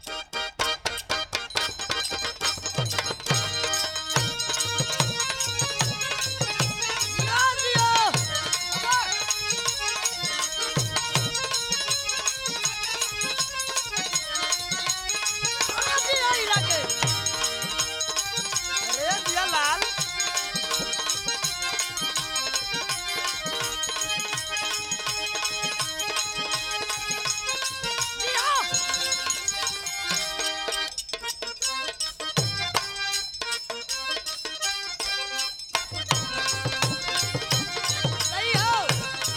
अरे दिया लाल सही हो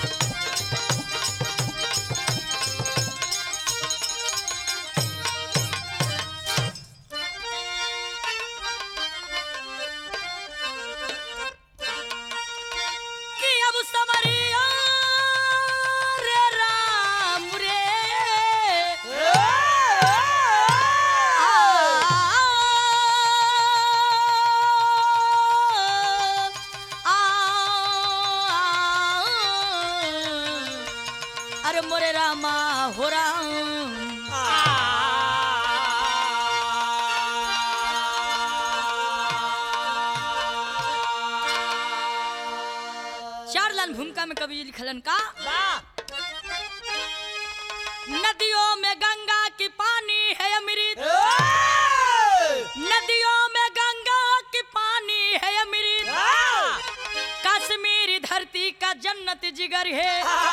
कि अब समरिया रे राम रे अरे मोरे रामा हो राम चार लाल भूमिका में कवि जी लिखलन का नदियों में गंगा की पानी है अमृत नदियों में गंगा की पानी है अमृत कश्मीरी धरती का जन्नत जिगर है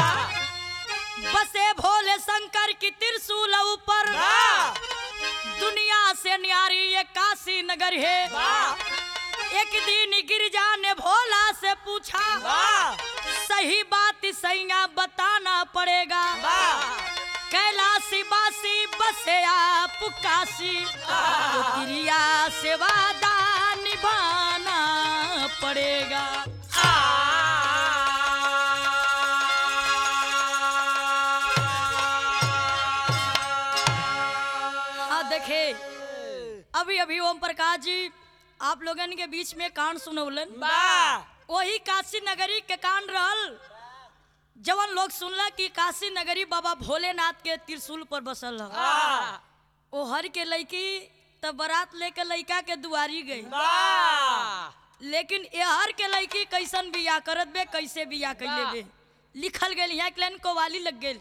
बसे भोले शंकर की त्रिशूल ऊपर दुनिया से न्यारी ये काशी नगर है एक दिन गिरजा ने भोला से पूछा सही बात सैया बताना पड़ेगा कैलाशी बासी बसे आप काशी तो क्रिया से वादा निभाना पड़ेगा हाँ देखे अभी अभी ओम प्रकाश जी आप लोगन के बीच में कांड सुनौलन वही काशी नगरी के कांड रहल जवन लोग सुनला कि काशी नगरी बाबा भोलेनाथ के त्रिशूल पर बसल ह ओ हर के लड़की तब बारात लेके लड़का के दुआरी गई लेकिन एहर के लड़की कैसन बिया करत बे कैसे बिया कैले बे लिखल गेल यहाँ के लाइन कोवाली लग गेल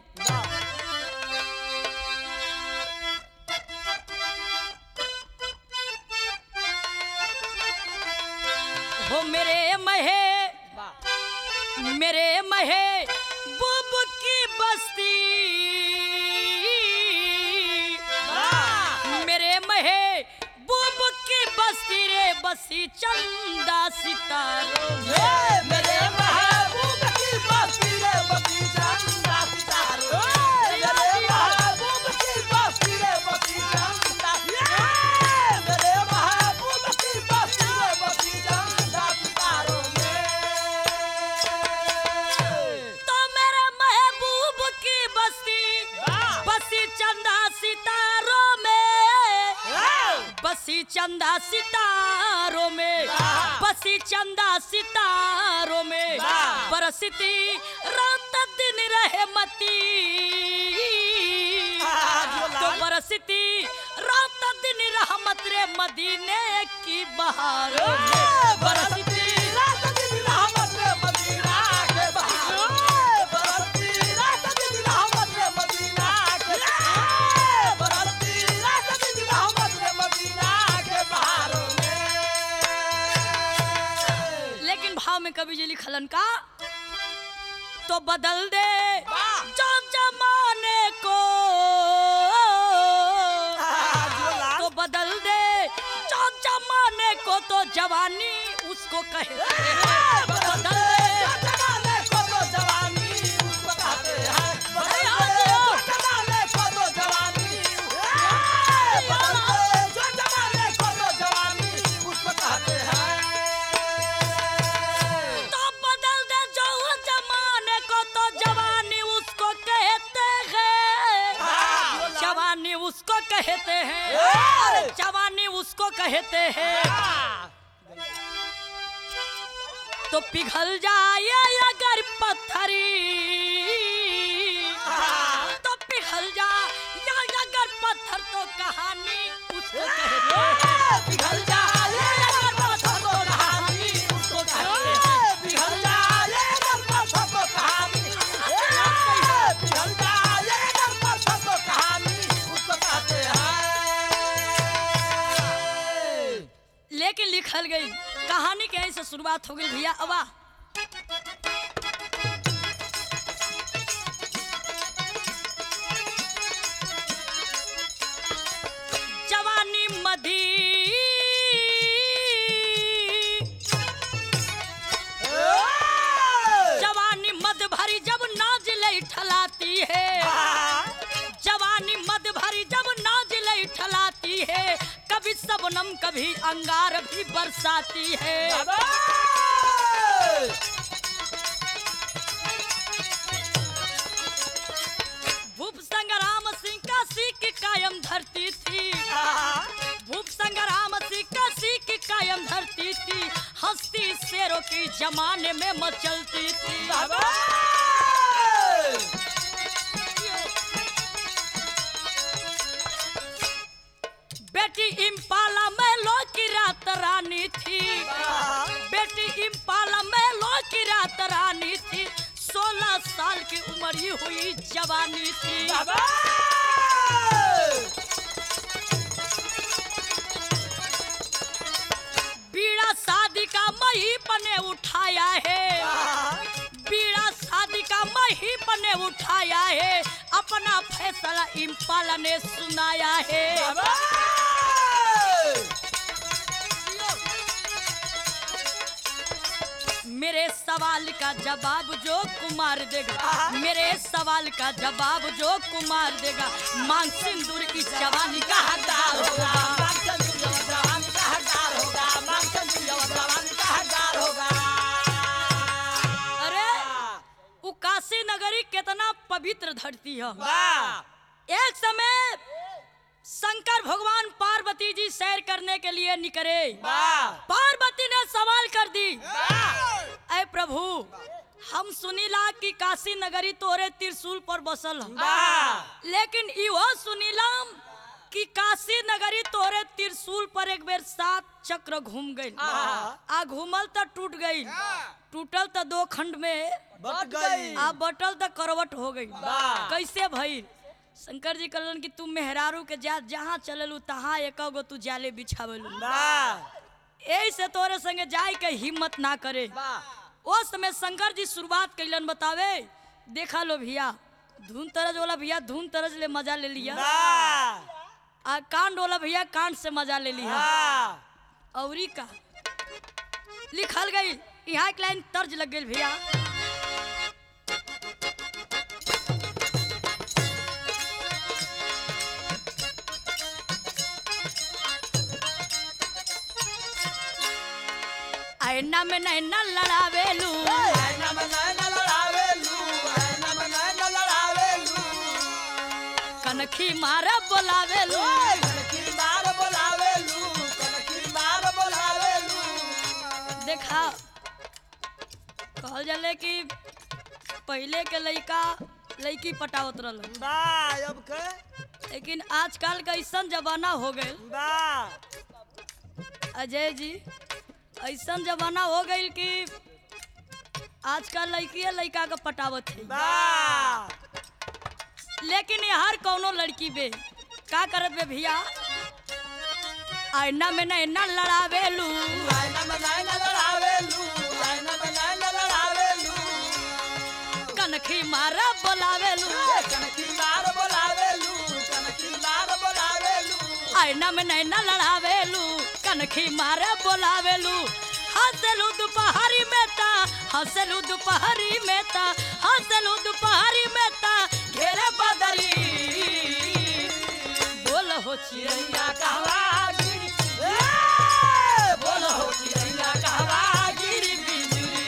हो मेरे महे मेरे महे बुब की बस्ती मेरे महे बुब की बस्ती रे बसी चंदा सितारों में। मेरे महबूब की बस्ती रे बस्ती चंदा सितारो मेरे महबूब की बस्ती रे बस्ती चंदा मेरे महबूब की बस्ती रे बस्ती चंदा सितारो तो मेरे महबूब की बस्ती बसी चंदा सितारों में बसी चंदा सितारों में वाह! बसी चंदा सितारों में वाह! बरसती रात दिन रहे मती वाह, जो तो लाल। बरसती रात दिन रहमत रे मदीने की बहारों में बरसती रात दिन रहमत रे मदीना के बहार बरसती रात दिन रहमत रे मदीना के बरसती रात दिन रहमत रे मदीना के बहारों में लेकिन भाव में कवि जी लिखलन का तो बदल दे वाह! जो जमाने को जो लाल। तो बदल दे जो जमाने को तो जवानी उसको कहे बदल दे जमाने को तो जवानी उसको कहते हैं अरे हाँ जी। जो जमाने को तो जवानी बदल दे जो जमाने को तो जवानी उसको कहते हैं तो बदल दे जो जमाने को तो जवानी उसको कहते हैं हाँ, जवानी उसको कहते हैं ए! अरे जवानी उसको कहते हैं तो पिघल जाए अगर पत्थरी तो पिघल जाए अगर पत्थर पत्थर तो कहानी उसको कहते हैं पिघल जाएगा जब पत्थर तो कहानी उसको कहते हैं पिघल जाएगा जब पत्थर तो कहानी पिघल जाएगा जब पत्थर तो कहानी उसको कहते हैं लेकिन लिखल गई कहानी के ऐसे शुरुआत हो गई भैया अबा जवानी मधी जवानी मद भरी जब नाज ले ठलाती है जवानी मद भरी जब नाज ले ठलाती है कभी सबनम कभी अंगार भी बरसाती है भूप संग्राम सिंह का सीख कायम धरती थी भूप संग्राम सिंह का सीख कायम धरती थी हस्ती शेरों की जमाने में मचलती थी बेटी इम्पाला में लो की रात रानी थी बेटी इम्पाला में लो की रात रानी थी सोलह साल की उम्र ही हुई जवानी थी बीड़ा शादी का मही पने उठाया है बीड़ा शादी का मही पने उठाया है अपना फैसला इम्पाला ने सुनाया है मेरे सवाल का जवाब जो कुमार देगा मेरे सवाल का जवाब जो कुमार देगा मांग सिंदूर इस जवानी का हकदार होगा अरे वो काशी नगरी कितना पवित्र धरती है एक समय शंकर भगवान पार्वती जी सैर करने के लिए निकले पार्वती ने सवाल कर दी अय प्रभु हम सुनीला कि काशी नगरी तोरे त्रिशूल पर बसल ह। लेकिन इहो सुनीलाम कि काशी नगरी तोरे त्रिशूल पर एक बेर सात चक्र घूम गई आ घूमल त टूट गई टूटल त दो खंड में बट गई आ बटल त करवट हो गई वाह। कैसे भइल शंकर जी कहलन कि तू मेहरारू के जा जहाँ चललू तहाँ एक गो तू जाले बिछावलू यही से तोरे संगे जाए के हिम्मत ना करे उस समय शंकर जी शुरुआत कैलन बतावे देखा लो भैया धुन तरज वाला भैया धुन तरज ले मजा ले लिया आ कांड वाला भैया कांड से मजा ले लिया औरी का लिखल गई यहाँ एक लाइन तर्ज लग गई भैया ऐना में नैना लड़ावेलू कनखी मारा बोलावेलू देखा कहल जाले कि पहले के लइका लड़की पटावत रहल अब के लेकिन आजकल का ऐसन जमाना हो गए बा अजय जी ऐसन जमाना हो गई कि आजकल लड़की लड़का का पटावत है बा लेकिन ये हर कौनो लड़की बे का करत बे भैया आईना में नैना लड़ावेलू कनखी मारा बोलावेलू आईना में नैना लड़ावेलू कनखी मारा बोलावेलू हंसलू दोपहरी में ता हंसलू दोपहरी में ता हंसलू दोपहरी में ता घेरे बदरी बोल हो चिड़ैया कहवा गिरी बिजुरी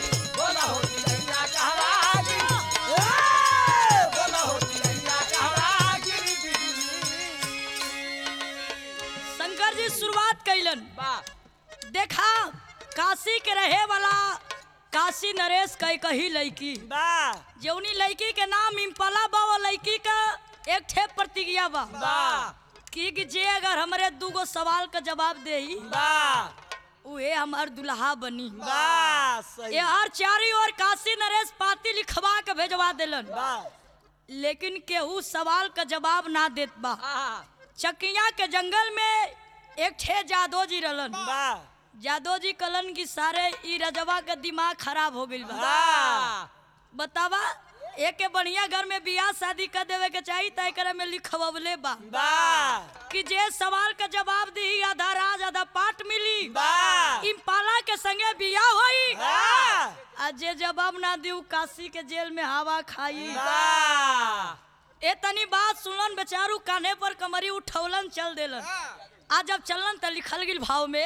शंकर जी शुरुआत कैलन देखा काशी के रहे वाला काशी नरेश कई कही लड़की जौनी लड़की के नाम इम्पला बा वो लड़की का एक ठे प्रतिज्ञा बा बा कि कि जे अगर हमरे दूगो सवाल का जवाब देही बा उहे हमार दुल्हा बनी बा सही ये हर चारी ओर काशी नरेश पाती लिखवा के भेजवा देलन बा लेकिन केहू सवाल का जवाब ना देत बा आ चकिया के जंगल में एक ठे जादो जी रहलन बा जादो जी कलन की सारे ई रजवा का दिमाग खराब हो गइल बा बा बतावा एक के बढ़िया घर में बियाह शादी कर देवे के चाहिए तय करे में लिखवले बा बा कि जे सवाल का जवाब दी आधा राज आधा पाठ मिली बा इम्पाला के संगे बियाह होई बा आ जे जवाब ना दी उ काशी के जेल में हवा खाई बा ए तनी बात सुनलन बेचारू कान्हे पर कमरी उठौलन चल देलन आज जब चलन त लिखल गिल भाव में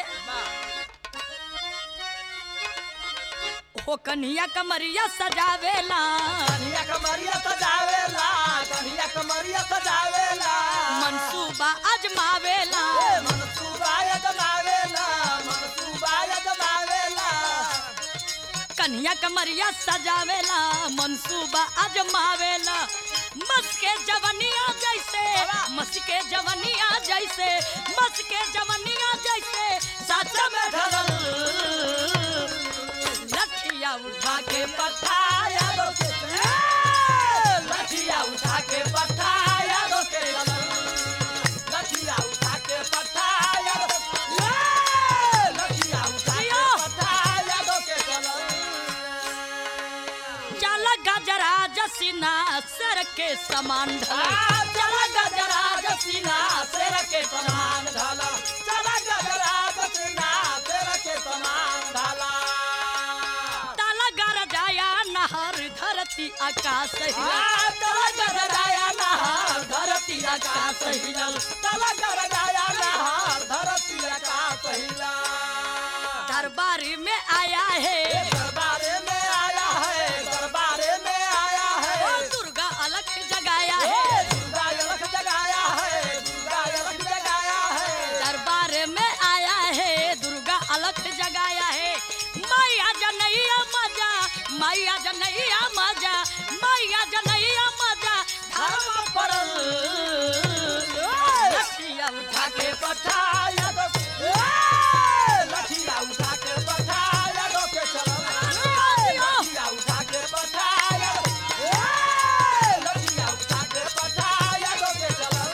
हो कन्हिया कमरिया सजावेला कन्हैया कमरिया सजावेला कन्हैया कमरिया सजावेला मनसूबा अजमावेला ए मनसूबाय जमावेला मनसूबाय जमावेला कन्हिया कमरिया सजावेला मनसूबा अजमावेला मस के जवनिया जैसे मस के जवनिया जैसे मस के जवनिया जैसे सच में ढलल लठिया उठा के पठाया दो के ए, लठिया उठा के पठाया दो के लठिया उठा के पठाया दो ए, लठिया उठा के पठाया दो के चल गजरा जसीना सर के समान ढल चला गजरा जसीना तेरा के समान ढाला चला गजरा जसीना तेरा के समान ढाला ताला गर जाया नहर धरती आकाश हिला तला गजराया नहार धरती आकाश हिलल तला गजराया नहार धरती आकाश हिला दरबारी में आया है दरबारे में आया है दरबारे में आया ओ है दुर्गा अलग जगाया हे है दुर्गा यलक जगाया है दुर्गा यलक जगाया है दरबार में आया है दुर्गा अलग जगाया है मैया जनैया मजा मैया जनैया मजा मैया जनैया मजा धर्म पड़ल लठिया उठा के पठाया दो ए, लठिया उठा के पठाया दो के चलो लठिया उठा के पठाया दो ए, लठिया उठा के पठाया दो के चलो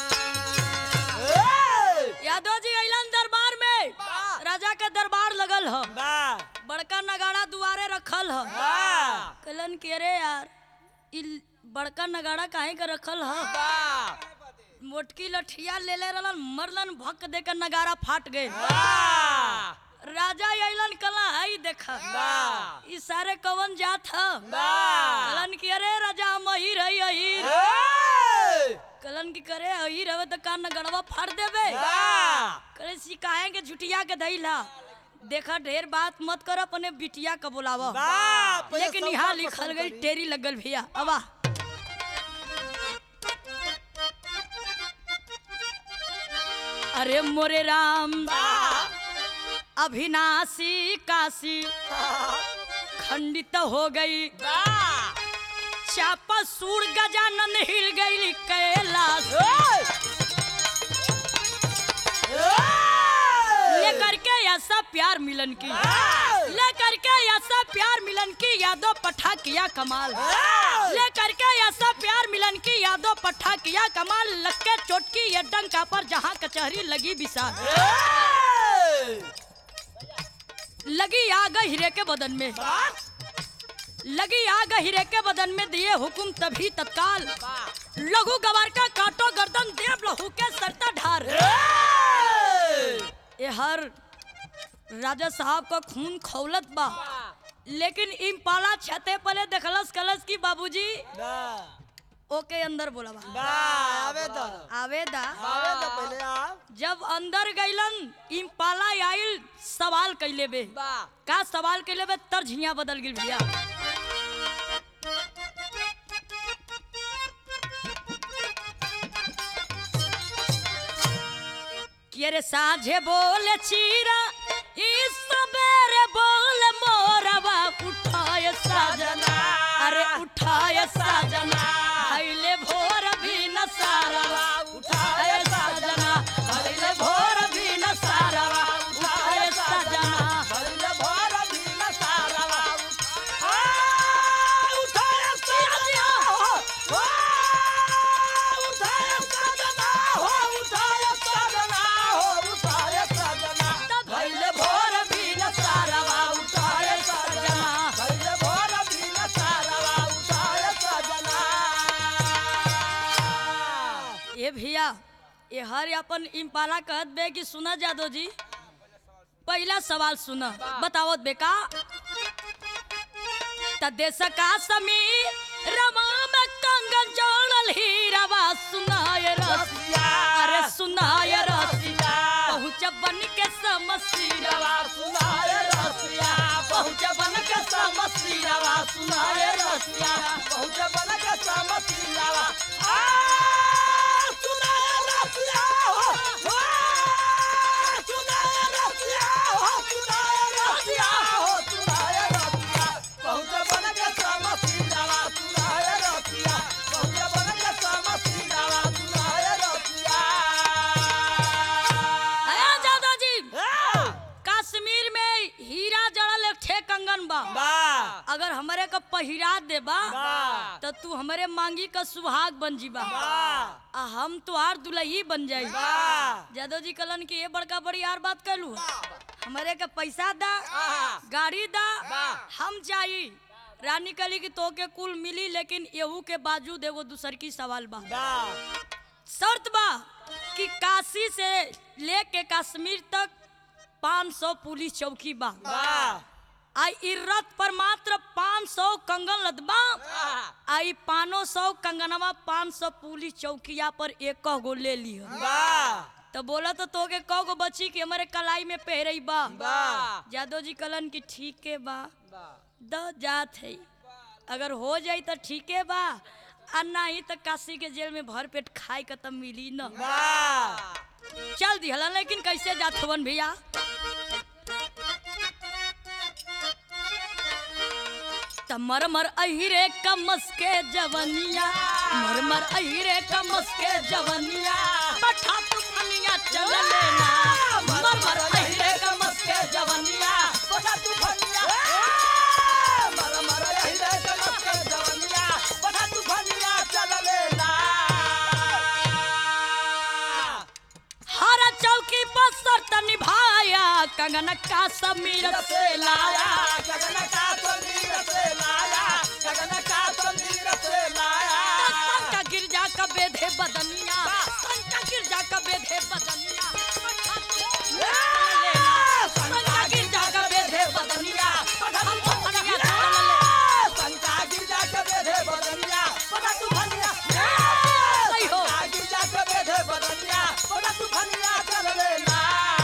ए, यादव जी अइलन दरबार में वाह। राजा के दरबार लगल ह वाह बड़का नगाड़ा दुआरे रखल ह वाह कहलन कि अरे यार इ बड़का नगाड़ा काहे के रखल ह वाह मोटकी लठिया ले ले रहलन मरलन भक दे के नगाड़ा फाट गए वाह राजा अइलन कला हई देख वाह ई सारे कवन जात ह वाह कहलन कि अरे राजा हम अहीर हई अहीर ए, कहलन कि करे अहीर हवे त का नगड़वा फाड़ देबे वाह करे सिकाहे के झुटिया के धइला देखा ढेर बात मत कर अपने बिटिया का बुलावा वाह पहले लेकिन सब यहाँ बात लिखल पसंद गई करी। टेरी लगल भैया अबा अरे मोरे राम वाह अभिनाशी काशी खंडित हो गई वाह चापा सूर गजानन हिल गई कैलाश लेकर के ऐसा प्यार मिलन की लेकर के ऐसा प्यार मिलन की यादव पठा किया कमाल लेकर के ऐसा प्यार मिलन की यादव पठा किया कमाल लग के चोटकी ये डंका पर जहाँ कचहरी लगी विशाल लगी आग हीरे के बदन में लगी आग हीरे के बदन में दिए हुकुम तभी तत्काल लघु गवार का काटो गर्दन देव लहू के सरता ढार ये हर राजा साहब का खून खौलत बा लेकिन इम्पाला छते पले देखलस कलस की बाबूजी ओके अंदर बोला बा आवेदा जब अंदर गइलन इम्पाला आइल सवाल कैले बे का सवाल कैले बे तर झिया बदल गिल भैया कि अरे साझे बोले चीरा इस सबेरे बोले मोरवा उठाए साजना अरे उठाए साजना भैले भोर भी न भैया ये हर अपन इम्पाला कहत बे कि सुना जादो जी पहला सवाल सुना बताओ बेका त देश का समीर रमा में कंगन जोड़ल हीरावा सुनाए रसिया अरे सुनाए रसिया पहुँच बन के समसीरा रवा सुनाए रसिया पहुँच बन के समसीरावा सुनाए रसिया पहुँच बन के समसीरावा आ सुनाए रसिया हो हो सुनाए रसिया हो सुनाए रसिया हो सुनाए रसिया पहुँच बन के समसीरावा सुनाए रसिया पहुँच बन के समसीरावा सुनाए रसिया अरे जादो जी हाँ। कश्मीर में हीरा जड़ल एक ठे कंगन बा बा अगर हमरे का पहिरा देबा बा तो तू हमरे मांगी का सुहाग बन जीबा बा आ हम तुहार दुल्ही बन जाई बा जादव जी कलन की ये बड़का बड़ी यार बात कहलू हमरे के पैसा दा आहा। गाड़ी दा बा। हम जाई रानी कली की तो के कुल मिली लेकिन एहू के बावजूद एगो दूसर की सवाल बा बा शर्त बा कि काशी से लेके कश्मीर तक 500 पुलिस चौकी बा बा आ इ रथ पर मात्र 500 कंगन लदबा आहा। आई पानो सौ कंगनवा पाँच सौ पुलिस चौकिया पर एक गो ले लियो बा तो बोला तो तोके कौ गो बची कि हमारे कलाई में पहरई बा बा जादव जी कलन की ठीक है बा बा द जात है अगर हो जाई तो ठीक है बा आ नहीं तो काशी के जेल में भर पेट खाए के तब मिली न बा चल दिहला लेकिन कैसे जात हवन भैया त मर मर अहिरे कमस के जवनिया मर मर अहिरे कमस के जवनिया पठा तू फनिया चल लेना मर मर अहिरे कमस के जवनिया बड़ा तू भनिया मर मर यही रे कमर के जवनिया बड़ा तू भनिया चल लेना हर चौकी पर शर्त निभाया कंगन का समीर से लाया गगन का तंदीर से लाया गगन का तंदीर से लाया संका गिरजा का बेधे बदनिया संका गिरजा का बेधे बदनिया संका गिरजा का बेधे बदनिया हम तो फनिया चल ले संका गिरजा के बेधे बदनिया बड़ा तू भनिया सही हो। संका गिरजा के बेधे बदनिया बड़ा तू भनिया चल लेना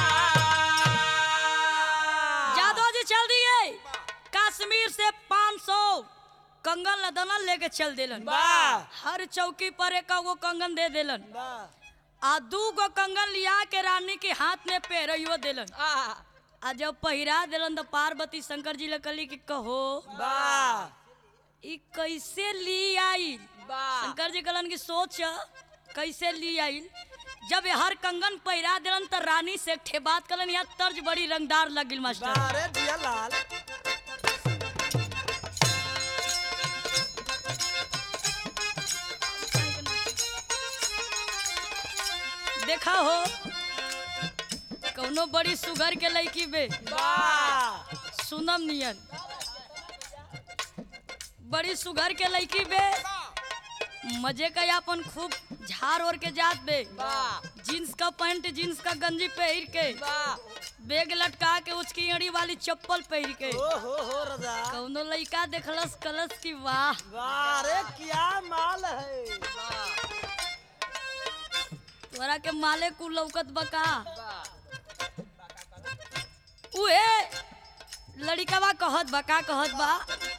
जादव जी चल दिए कश्मीर से 500 कंगन लदना लेके चल देलन वाह हर चौकी पर एक गो कंगन दे देलन वाह आ दू गो कंगन लिया के रानी के हाथ में पहरियो देलन आ आ जब पहिरा देलन तो पार्वती शंकर जी लकली की कहो वाह ई कैसे ली आई वाह शंकर जी कलन की सोच कैसे ली आई जब ये हर कंगन पहिरा दिलन त रानी से एक ठे बात कलन यहाँ तर्ज बड़ी रंगदार लगिल मास्टर अरे दिया लाल देखा हो कौनो बड़ी सुगर के लड़की बे वाह सुनम नियन बड़ी सुगर के लड़की बे मजे का अपन खूब झाड़ ओढ़ के जात बे वाह जीन्स का पैंट जीन्स का गंजी पहन के वाह बैग लटका के उसकी अड़ी वाली चप्पल पहन के ओ हो हो रजा कौनो लड़का देखलस कलस की वाह वाह रे क्या माल है वाह तोरा के माले कु लौकत बका वाह उहे लड़िकवा कहत बा का कहत बा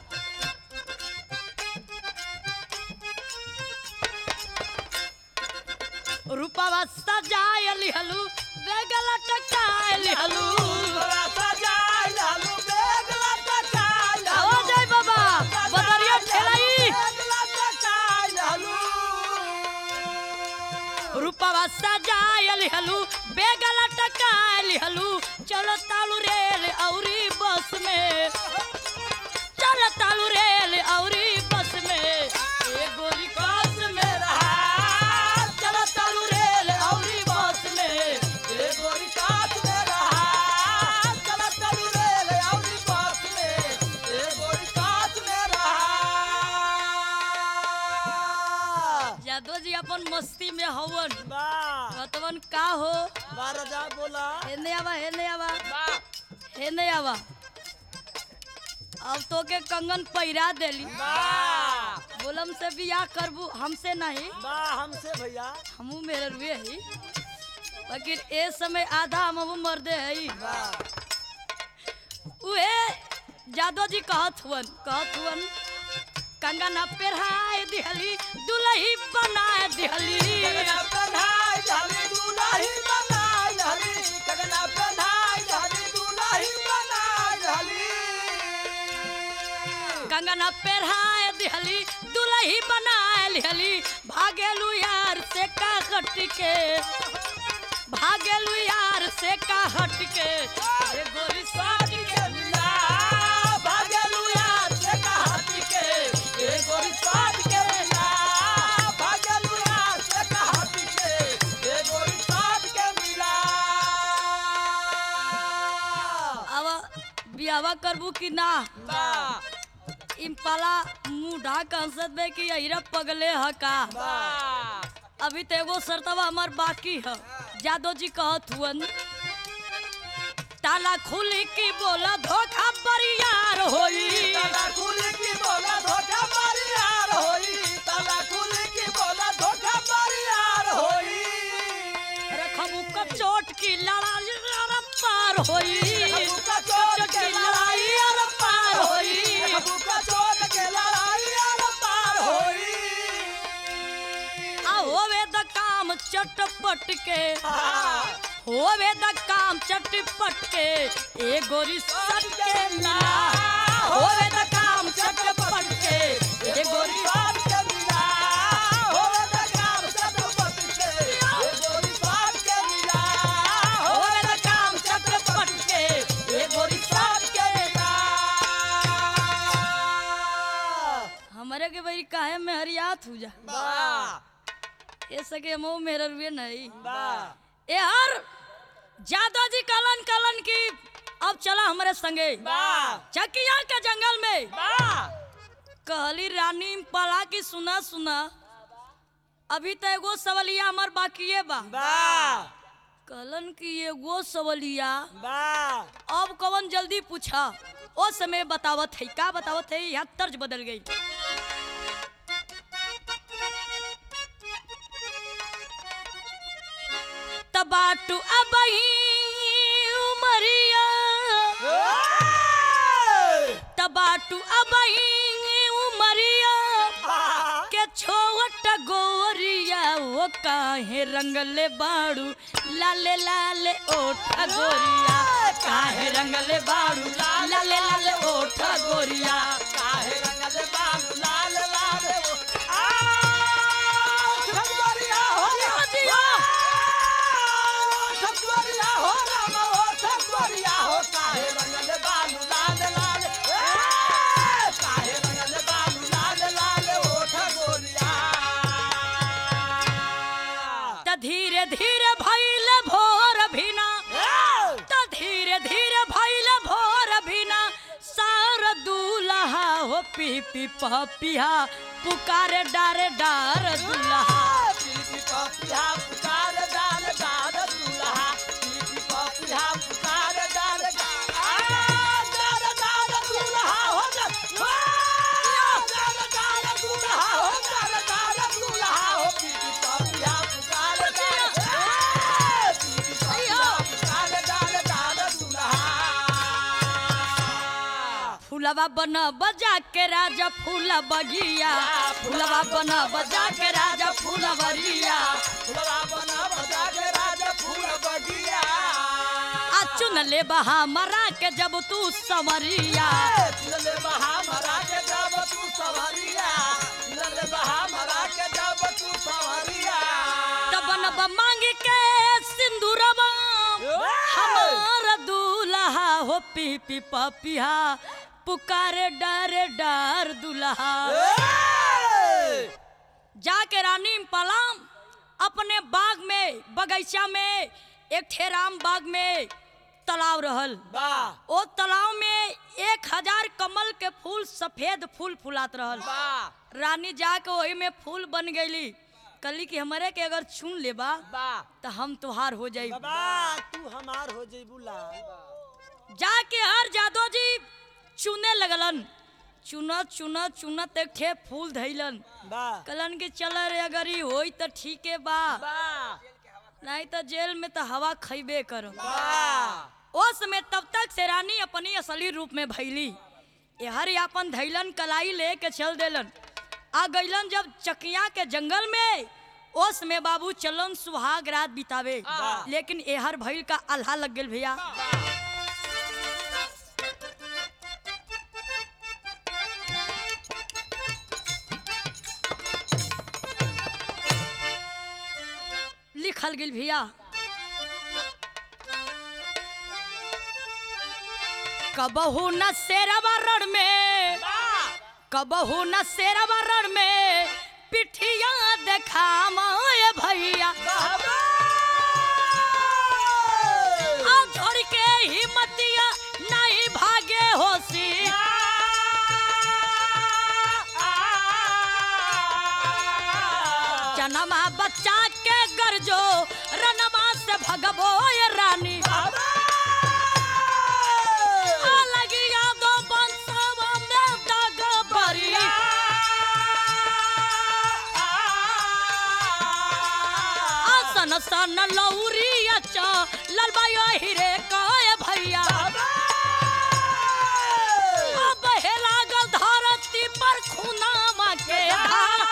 रूपवा सजाय लिहलू बेगल टकाय लिहलू बड़ा सजाय लालू बेग लटकाय लालू हो जाय बाबा बदरिया ठेलाई बेग लटकाय लालू रूपवा सजाय लिहलू बेगल टकाय लिहलू चलो तालू रेल औरी बस में चलो तालू रेल औरी बस में ए गोरी कास में रहा चलो तालू रेल औरी बस में ए गोरी काट में रहा चला चलू रे औरी पास में ए गोरी काट में रहा यादव जी अपन मस्ती में हवन बा का हो बा राजा बोला हेने आवा हेने आवा बा हेने आवा अब तो के कंगन पहिरा देली बा बोलम से बियाह करबू हमसे नहीं बा हमसे भैया हमू मेरे रुए ही लेकिन ए समय आधा हम मर्दे है बा उहे जादव जी कहत हुवन कहत हुवन कंगना पेरहाए दिहली दुलही बनाए दिहली कगना पहनाई झाली दुलाही बनाई झाली कगना पहनाई झाली दुलाही बनाई झाली कंगना पेरहाए दिहली दुलही बनाए लिहली भागेलू यार से का हट के भागेलू यार से का हट के ए गोरी साथ के मिला भागलू यार से कहत के ए गोरी साथ के मिला भागलू यार से कहत के ए गोरी साथ के मिला अब बियावा करबू कि ना बा इम्पाला मुंह ढाक हंसत बे कि अहिरा पगले ह का बा अभी तो एगो शर्तवा हमार बाकी है जादव जी कहत हुवन ताला खुली की बोला धोखा बरियार होई ताला खुल की बोला धोखा मारी यार होई ताला खुल की बोला धोखा मारी यार होई रखबू का चोट की लड़ाई अर पार होई खबू का चोट के लड़ाई यार पार होई खबू का चोट के लड़ाई यार पार होई आ होवे द काम चटपट के हाँ, होवे द काम चटपट के ए गोरी सट के मिला होवे द काम चटपट के ए गोरी स्वाद के मिला होवे द काम चटपट के ए गोरी स्वाद के मिला होवे द काम चटपट के ए गोरी स्वाद के मिला हमरे के बरी काहे में हरियात हो जा बा ए सके मो मेरे रुए नहीं बा ए हर जादा जी कलन कलन की अब चला हमारे संगे बा चकिया के जंगल में बा कहली रानी पला की सुना सुना अभी तो एगो सवलिया हमार बाकिए बा बा कहलन की एगो सवलिया बा अब कवन जल्दी पूछा ओ समय बतावत है का बतावत है यहाँ तर्ज बदल गई तबाटू अब उमरिया तबाटू अब उमरिया के छोट गोरिया वो काहे रंगले बाड़ू लाले लाले ओठ गोरिया काहे रंगले बाड़ू लाले लाले ओठ गोरिया काहे रंगल बाबू लाल लाल वो आ ठकुरिया हो जिया। ठकुरिया हो राम हो ठकुरिया हो काहे रंगल बाबू लाल लाल ए, काहे रंगल बाबू लाल लाल हो ठकुरिया त धीरे धीरे भइले भोर भिना ए, त धीरे धीरे भइले भोर भिना सार दूल्हा हो पी पी पिया पुकारे डारे डार दूल्हा पीपी पपिया पुकार डाल डाल दूल्हा पीपी पपिया पुकार डाल डाल डाल डाल दूल्हा हो जा डाल डाल दूल्हा हो डाल डाल दूल्हा हो पीपी पपिया पुकार डाल पीपी पपिया पुकार डाल डाल दूल्हा फूलवा बन बजा के राजा फूला बगिया फूलवा बन बजा के राजा फूला बरिया फुलवा बना बजा के राजा फूल बगिया आ चुन ले बहा मरा के जब तू समरिया लले बहा मरा के जब तू सवारिया लले बहा मरा के जब तू सवारिया तबन ब मांग के सिंदूरवा हमार दूल्हा हो पी पी पपिया पुकारे डरे डर दूल्हा जाके रानी पलाम अपने बाग में बगीचा में एक ठेराम बाग में तालाब रहल बा ओ तालाब में एक हजार कमल के फूल सफेद फूल फुलात रहल बा रानी जाके वही में फूल बन गईली कली कि हमारे के अगर चुन लेबा बा तो हम तुहार हो जाई बाबा तू हमार हो जइबू लाल जाके हर जादव जी चुने लगलन चुनत चुनत चुनत एक ठे फूल धैलन बा कलन के चल रे अगर ई होई तो ठीके बा बा नहीं तो जेल में तो हवा खैबे कर बा उस समय तब तक से रानी अपनी असली रूप में भैली हर अपन धैलन कलाई लेके चल देलन आ गईलन जब चकिया के जंगल में ओस में बाबू चलन सुहाग रात बितावे वाह। लेकिन एहर भइल का अल्हा लग गेल भैया लिखल गेल भैया कबहू न शेरवा रण में कबहू न शेरवा रण में पिठिया देखा माए भैया आ छोड़ के हिम्मतिया नहीं भागे होसी जनमा बच्चा के गरजो रनमा से भगबो ये रानी आ लगी यादो बंसवा में दाग बरी आसन सन लौरी अच्छा ललबाया हिरे काय भैया अब हे लागल धरती पर खुनामा के धार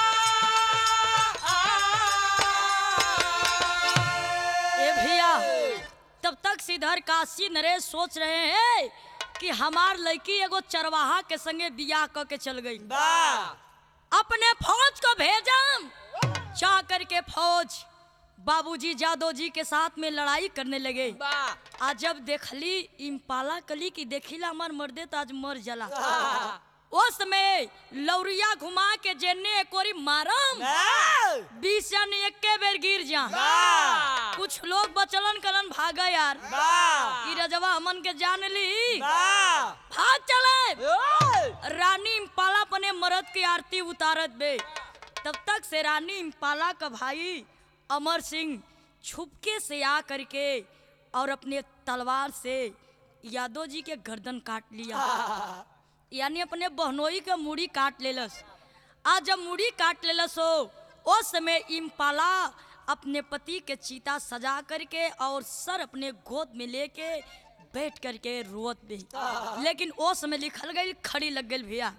ए भैया तब तक सिधर काशी नरेश सोच रहे हैं कि हमार लड़की एगो चरवाहा के संगे बियाह क के चल गई अपने फौज को भेजम चाह करके फौज बाबूजी जादव जी के साथ में लड़ाई करने लगे आज जब देखली इम्पाला कली की देखिला हमार मर्दे तो आज मर जला उस समय लौरिया घुमा के जेने एकोरी मारम बीस जन एके बेर गिर जा कुछ लोग बचलन कलन भागा यार ई रजवा हमन के जान ली भाग चले रानी इम्पाला अपने मर्द की आरती उतारत बे तब तक से रानी इम्पाला का भाई अमर सिंह छुपके से आ करके और अपने तलवार से यादव जी के गर्दन काट लिया यानी अपने बहनोई के मुड़ी काट लेलस आज जब मुड़ी काट लेलस हो उस समय इम्पाला अपने पति के चीता सजा करके और सर अपने गोद में लेके बैठ करके रोत भी लेकिन ओ समय लिखल गई खड़ी लग गई भैया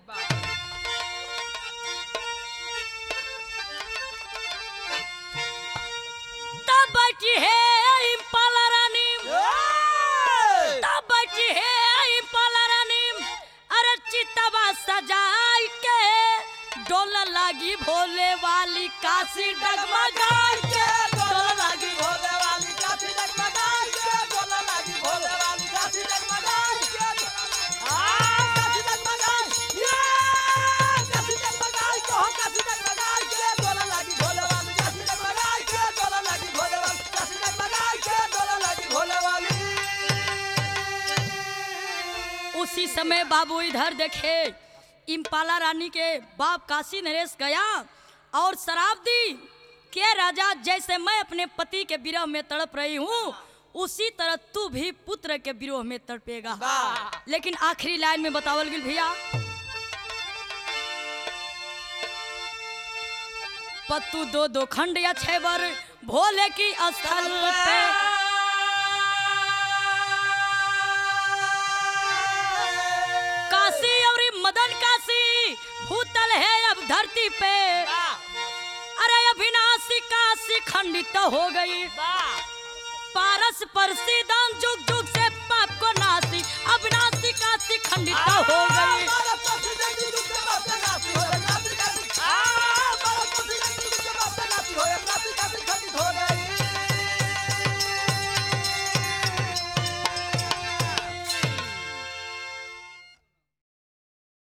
तब बची है इम्पाला रानी तब बची है इम्पाला रानी अरे चितवा सजाई के डोल लागी भोले वाली काशी डगमगाई के डोल लागी उसी समय बाबू इधर देखे इम्पाला रानी के बाप काशी नरेश गया और शराब दी के राजा जैसे मैं अपने पति के विरह में तड़प रही हूँ उसी तरह तू भी पुत्र के विरोह में तड़पेगा लेकिन आखिरी लाइन में बतावल गई भैया पत्तू दो दो खंड या छह बार भोले की स्थल पे काशी और मदन काशी भूतल है अब धरती पे अरे अविनाशी काशी खंडित हो गई पारस परसी दान जुग जुग से पाप को नासी अविनाशी काशी खंडित हो गई हो